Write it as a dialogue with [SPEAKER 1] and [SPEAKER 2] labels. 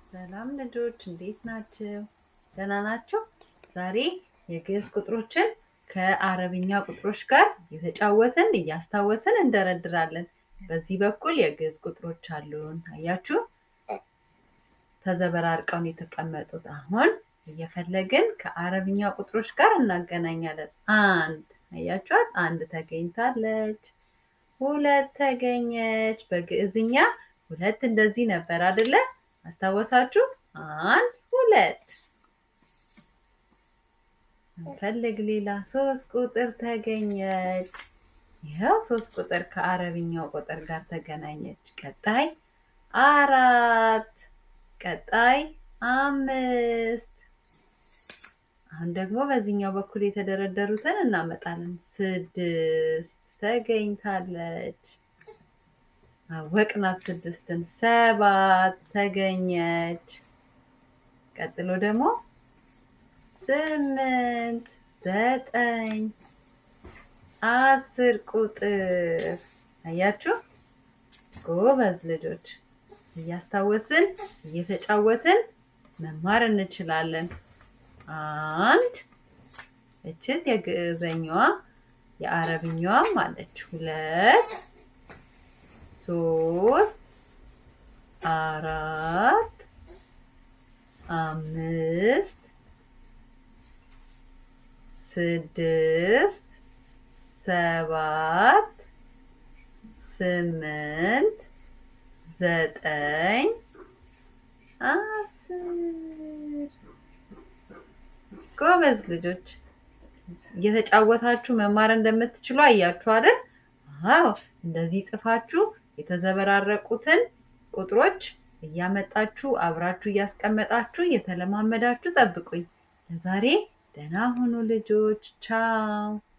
[SPEAKER 1] ሰላም ልጆች እንዴት ናችሁ? ደህና ናቸው? ዛሬ የግዕዝ ቁጥሮችን ከአረብኛ ቁጥሮች ጋር እየተጫወትን እያስታወስን እንደረድራለን። በዚህ በኩል የግዕዝ ቁጥሮች አሉን። አያችሁ? ተዘበራርቀው ነው የተቀመጡት። አሁን እየፈለግን ከአረብኛ ቁጥሮች ጋር እናገናኛለን። አንድ አያችኋት? አንድ ተገኝታለች። ሁለት ተገኘች። በግዕዝኛ ሁለት እንደዚህ ነበር አይደለ? አስታወሳችሁ? አንድ ሁለት። እንፈልግ ሌላ ሶስት ቁጥር ተገኘች። ይኸው ሶስት ቁጥር ከአረብኛው ቁጥር ጋር ተገናኘች። ቀጣይ አራት፣ ቀጣይ አምስት። አሁን ደግሞ በዚህኛው በኩል የተደረደሩትን እናመጣለን። ስድስት ተገኝታለች። አወቅናት ስድስትን። ሰባት ተገኘች። ቀጥሎ ደግሞ ስምንት፣ ዘጠኝ፣ አስር ቁጥር አያችሁ። ጎበዝ ልጆች፣ እያስታወስን እየተጫወትን መማር እንችላለን። አንድ እችት የግዕዘኛዋ የአረብኛዋም አለች። ሁለት ሶስት አራት አምስት ስድስት ሰባት ስምንት ዘጠኝ አስር ጎበዝ ልጆች እየተጫወታችሁ መማር እንደምትችሉ አያችሁ አይደል? አዎ እንደዚህ ጽፋችሁ የተዘበራረቁትን ቁጥሮች እያመጣችሁ አብራችሁ እያስቀመጣችሁ እየተለማመዳችሁ ጠብቁኝ። ለዛሬ ደህና ሁኑ ልጆች፣ ቻው።